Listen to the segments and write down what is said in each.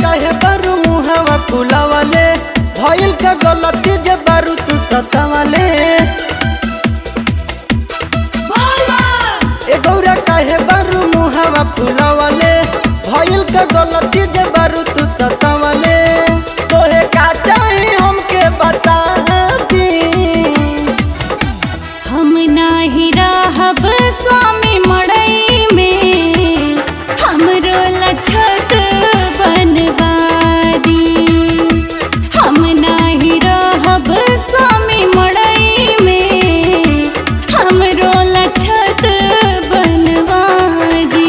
काहे बारू मुहावा फुलावले भइल का गलती जे बारू तू सतावले ए गौरा काहे बारू मुहावा फुलावले भइल का गलती जे बारू तू सतावले तोहे का चाही हमके बता दी हम नाही रहब स्वामी मड़ई में हमरो लछत बनवारी हम नाही रहब स्वामी मड़ई में हमरो लछत बनवारी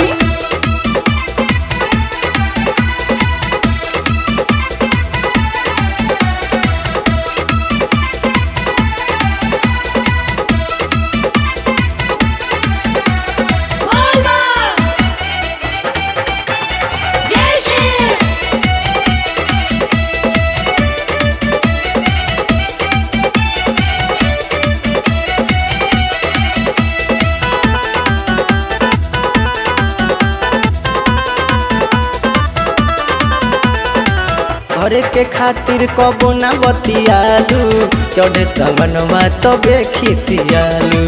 घरे के खातिर कबो ना बतियालू चढ़े सवनवा तबे खिसियालू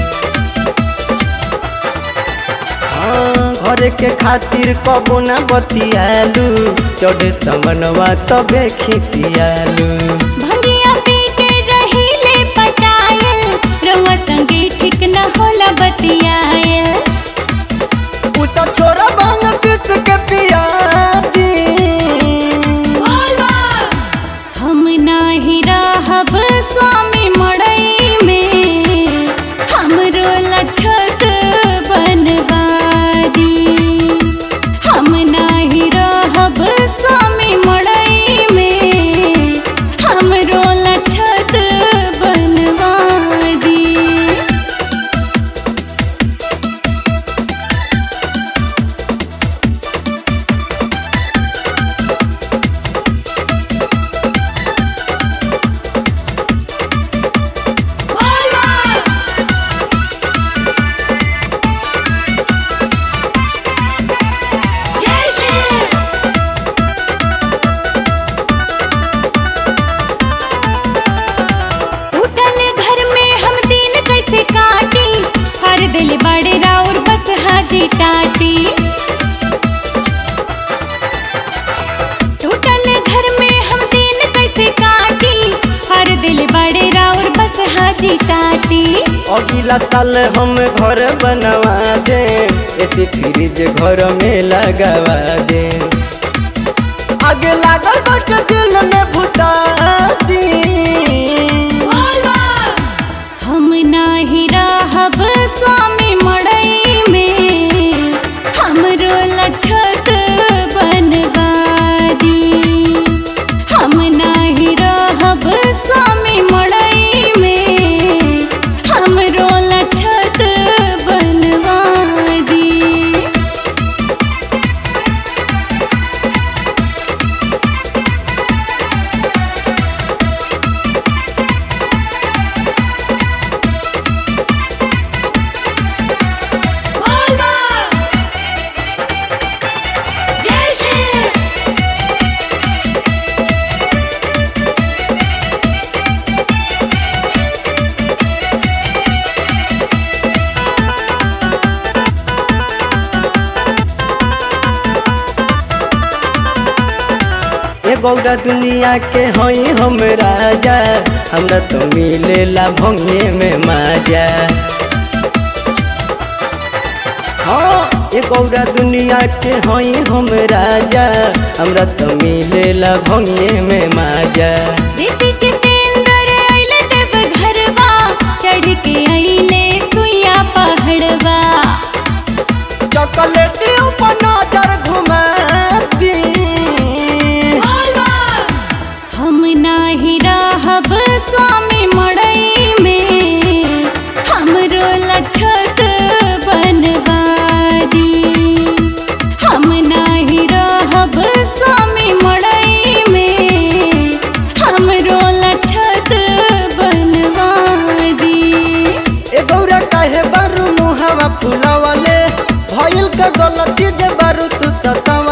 हाँ, घरे के खातिर कबो ना बतियालू चढ़े सवनवा तबे खिसियालू भंगिया पी के रहिले पटायल रउआ संगे ठीक न होला बतियायल उ सब छोरा भांग पीस के पिया दी हम नाही रहब स्वामी मड़ई में हमरो लछत बनवारी हम नाही रहब स्वामी मड़ई में हमरो लछत बनवारी उठल घर में हम दिन कैसे काटी हर दिल बड़े राउर बस हाजी टाटी टूटल घर में हम दिन कैसे काटी हर दिल बड़े राउर बस हाजी टाटी अगला साल हम घर बनवा दे ऐसे फ्रिज घर में लगवा दे आगे लागल बट दिल में भुता दी हम नाही रहब स्वामी मड़ई में हमरो लछत बनवारी हम नाही रहब स्वामी मड़ई में हमरो लछत बनवारी ए गौरा दुनिया के हई हम राजा हमरा तो मिलेला भंगे में माजा हाँ ए गौरा दुनिया के हई हम राजा हमरा तो मिलेला भंगे में माजा ऋषि जितेंद्र अइले देव घरवा चढ़ के अइले सुइया पहाड़वा चॉकलेटी ऊपर नजर घुमा दी हम नाही रहब स्वामी मड़ई में हमरो लछत बनवारी हम नाही रहब स्वामी मड़ई में हमरो लछत बनवारी ए गौरा काहे बारू मुहावा फुलावले भइल का गलती जे बारू तू सताव